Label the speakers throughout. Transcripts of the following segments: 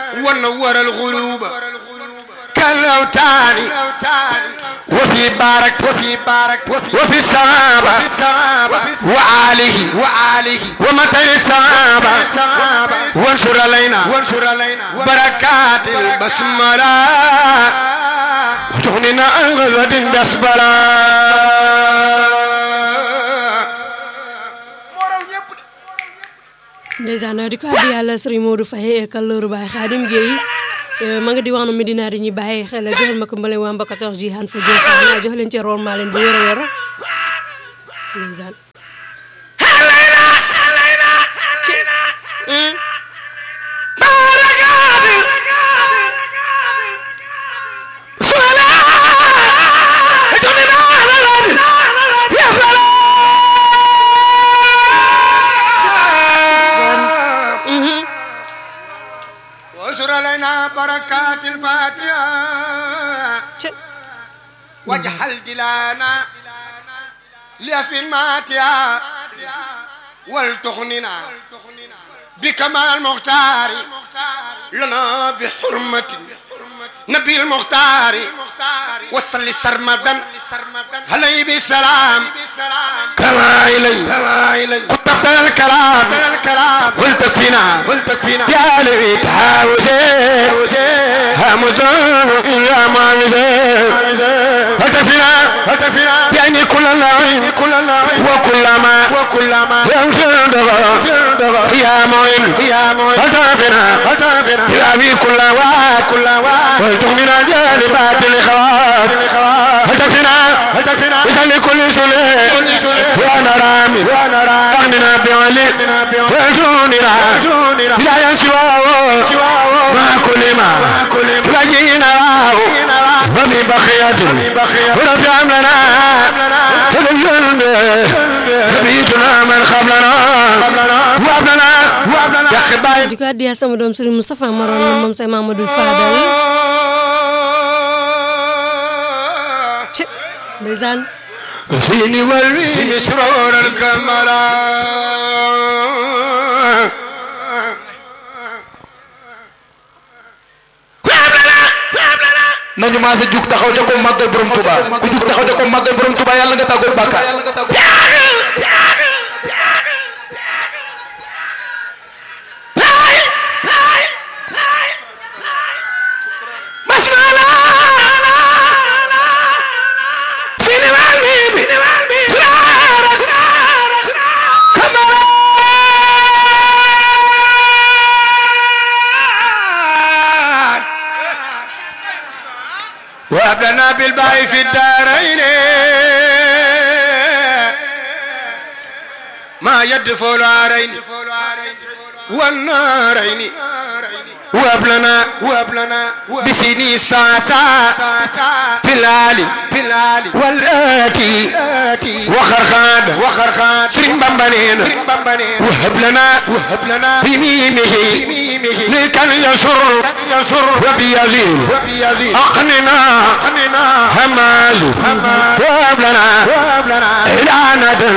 Speaker 1: ونور الغروب كالأوتان وفي بارك وفي بارك وفي الصحابة وآله وآله ومثل الصحابة وانشر علينا وانشر علينا بركات البسملة وتغنينا عن غزوة بسملة
Speaker 2: ndeysaan di ko addi yàlla sëriñ Modou Faye kallooru baay Xaadim Gueye ma nga di wax na Medina di ñu bàyyi xel joxal ma ko mbale waa mba 14 ji han fa jox naa jox leen ci rool maa leen bu wér a wér ndeysaan
Speaker 1: وانشر علينا بركات الفاتحة واجعل دلانا لأسف الماتيا ولتغننا بكمال المختار لنا بحرمة نبي المختار وصل سرمدا عليه بالسلام كما إلي قد تفتل الكلام قلت فينا يا لي تحاوزي همزون إلا ما قلت فينا يعني كل اللعين وكل ما وكل ما يمكن دغا يا معين يا معين قلت فينا يا أبي كل واد كل واد قلت من جانبات الإخوات قلت فينا إذا لكل سلي وانا رامي وانا رامي أغننا بعلي وجوننا لا ينسواه ما كل ما لجينا ومن بخية ورفع لنا فللجنب نبيتنا من قبلنا وابننا يا خبايب
Speaker 2: di ko addi yaa sama doom sëriñ Moustapha Maron moom say Mamadou Fadal ci ndeysaan
Speaker 1: فيني والوين سرور الكملا
Speaker 3: nañu maase jug taxaw ca ko màggal borom Touba ku jug taxaw ca ko màggal borom Touba yàlla nga tàggoog bàkkaar
Speaker 1: وابلنا بالباء في الدارين ما يدفع العارين والنارين وابلنا وابلنا بسني ساسا في العالي في العالي والآتي وخرخاد وخرخاد سرين بمبنين وهب لنا وهب لنا بميمه لكن يسر يسر وبيزيد وبيزيد أقننا أقننا هماز وهب لنا وهب لنا إلى ندى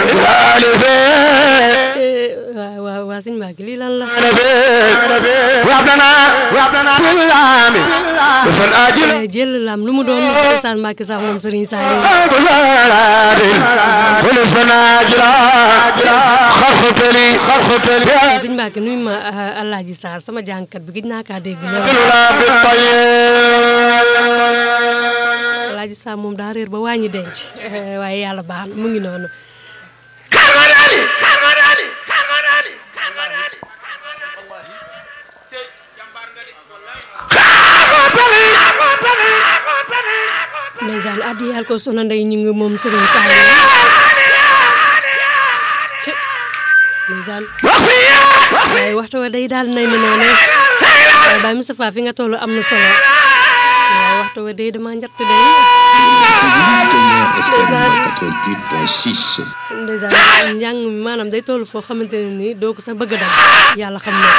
Speaker 2: waaw waaw waa sëñ Mbacke lii lan la
Speaker 1: وهب لنا وهب لنا بالعام فالآجل
Speaker 2: jël lam lu mu doon ndeysaan Mbacke sax moom sëriñ Saliou
Speaker 1: خرختلي خرختلي
Speaker 2: sëñ Mbacke nuyu ma Alaaji Sarr sama jàngkat bi gëj naa kaa dégg lool
Speaker 1: لا بالطيب
Speaker 2: Alaaji Sarr moom daa réer ba wàññi denc waaye yàlla baax na mu ngi noonu ndeysaan addi yàlla ko soxna ndey ñu ngi moom sëriñ Saliou ci ndeysaan waaye waxtu wa day daal nay na noonu waaye Baye Moustapha fi nga toll am na solo waaye waxtu wa day dama njatt day ndeysaan
Speaker 4: 88.6.
Speaker 2: ndeysaan njàng mi maanaam day toll foo xamante ne nii doo ko sax bëgg a dal yàlla xam na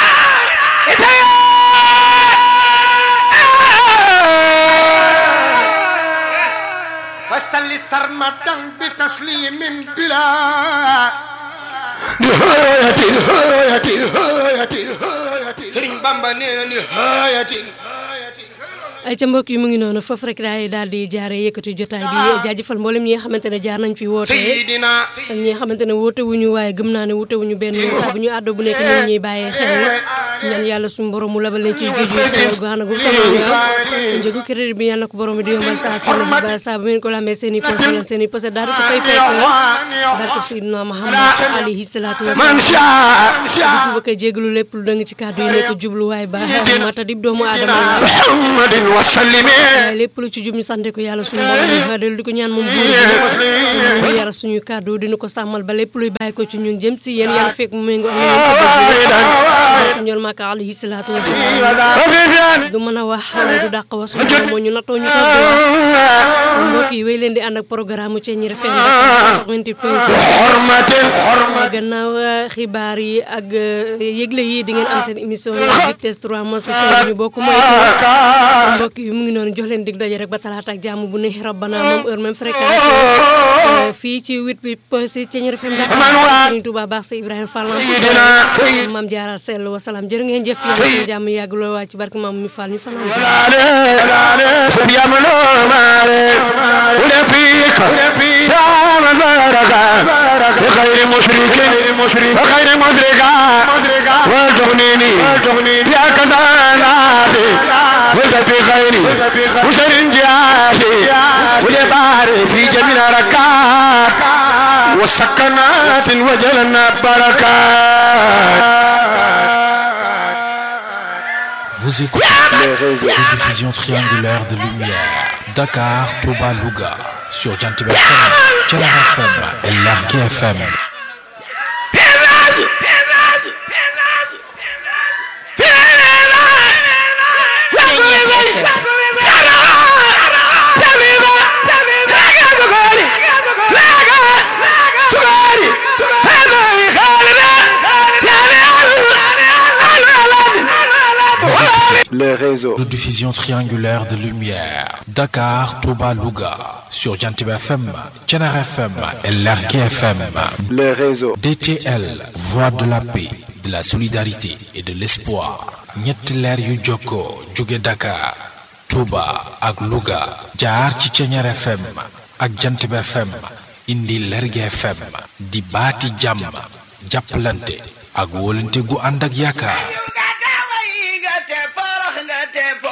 Speaker 1: فصل سرمدا بتسليم بلا نهاية نهاية نهاية نهاية سرين بامبا Bamba nee na ni haayatin
Speaker 2: ay ca mbokk yi mu ngi noonu foofu rek daay daal di jaare yëkkati jotaay bi jaajëfal mboolem ñi nga xamante ne jaar nañ fi woote
Speaker 1: sayidina
Speaker 2: ak ñi nga xamante ne woote wuñu waaye gëm naa ne woote wuñu benn saa bu ñu àddoo bu nekk ñu ngi ñuy bàyyee xel ñaan yàlla suñu borom mu labal leen ciy géej gi xewal gu ànd gu tawal njëgu crédit bi yàlla na ko borom bi di yombal saa su ne ba saa bu ngeen ko lambee seen i posé la seen i posé daal di ko fay fekk barke Seydina Muhammad alayhi salaatu
Speaker 1: man
Speaker 2: wasalaam
Speaker 1: shaa
Speaker 2: bu ko jégalu lépp lu dëng ci kàddu yi nekk jubluwaay ba mata dib doomu aadama la
Speaker 1: muhammadin wa sallime
Speaker 2: waaye lépp lu ci jub ñu sante ko yàlla suñu borom dellu di ko ñaan moom buur bi mu yara suñuy kàddu dina ko sàmmal ba lépp luy bàyyi ko ci ñun jëm si yéen yàlla fekk mu méngoo ak ñoom ñool maaka alayhi salaatu wasalaam du mën a wax waaye du dàq wax suñu borom moo ñu nattoo ñu toog di wax mbokk yi wéy leen di ànd ak programme ci ñi rafet na 88 point 6
Speaker 1: hormatin
Speaker 2: gannaaw xibaar yi ak yëgle yi di ngeen am seen émission yi vitesse 3 mois sa ñu bokk mooy mbokk yi mu ngi noonu jox leen dig daje rek ba talaata ak jàmm bu ne rabbana moom heure même fréquence fii ci 88 point 6 ci ñi FM Dakar Serigne Touba baax sa Ibrahima Fall maam Diarra Sell wasalaam jërë ngeen jëf yàlla seen jàmm yàgg lool waa ci barke maam mi Fall ñu fanaan jàmm
Speaker 1: سبيامنا مالي ولفيك يا من بارك بخير مشرك وخير مدركا وتغنيني يا كذا نادي ولد في خيري وشر جهادي ولبارك في جميع ركات وسكنات وجلنا بركات
Speaker 5: Vous écoutez les diffusions triangulaires de lumière. Dakar, Touba, Louga. Sur Jantib FM, Tchala FM et Largue FM.
Speaker 6: les réseaux.
Speaker 5: De diffusion triangulaire de lumière. Dakar, Touba, Louga. Sur Jantib FM, Tchala FM et Largue FM.
Speaker 6: Les réseaux.
Speaker 5: DTL, voix de la paix, de la solidarité et de l'espoir. ñetti leer yu jokkoo jóge Dakar, Touba ak Louga. jaar ci Ceñeer FM ak Jantib FM. indi Lerge FM. di baati jàmm. jàppalante ak wóolante gu ànd ak yaakaar.